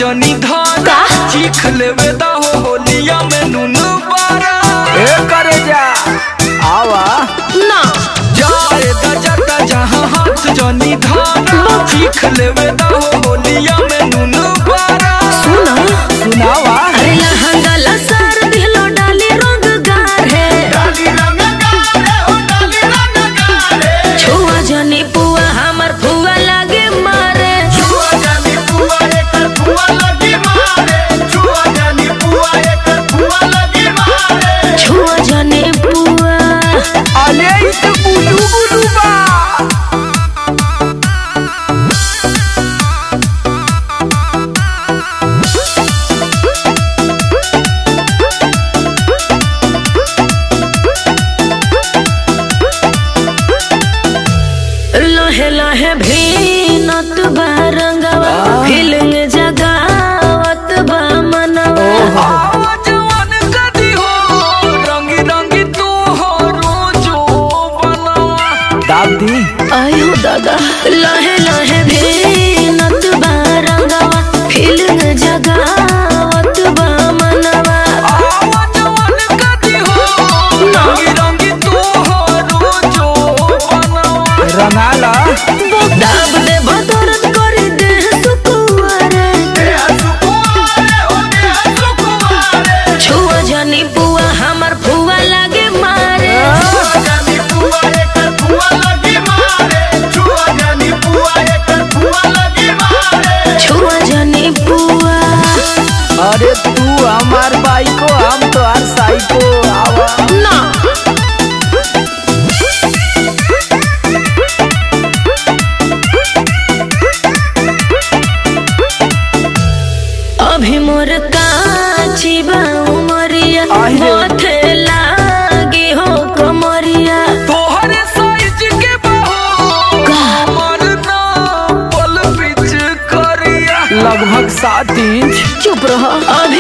जनी धान का? चीख लेवे दा हो होलिया में नून बारा ए करे जा आवा ना जाए दा जाता जहाँ हाथ जनी धान चीख लेवे दा हो होलिया में नून बारा सुना सुनावा अरे लहंगा लसार दिलो डाली रंग गाढ़े छुआ जनी पुआ हमर फुआ लागे मारे छुआ जनी पुआ अले इ त बुलू बुलू बा लहे लहे भीनत बा रंगवा फीलिंग जगावत बा मनवा आवाज मन कदी हो रंगी रंगी तू हो रोजो बनावा दाब दी आयो दादा लहे लहे भीनत बा रंगवा फीलिंग जगावत बा मनवा आवाज मन कदी हो रंगी रंगी तू हो रोजो बनावा रंगाला दाब दे बदरत करी दे सुकुआरे छुआ जनी पुआ हमर फुआ लागे मारे छुआ जनी पुआ अरे तू हमार बाइको हम तो हर साइको आवा ना अभी मोर काची बा उमरिया आई रे। होथे लागी हो कमरिया तोहरे साइज के बहो हमर नाम पल पिच करिया लगभग सात इंच चुप रहो अब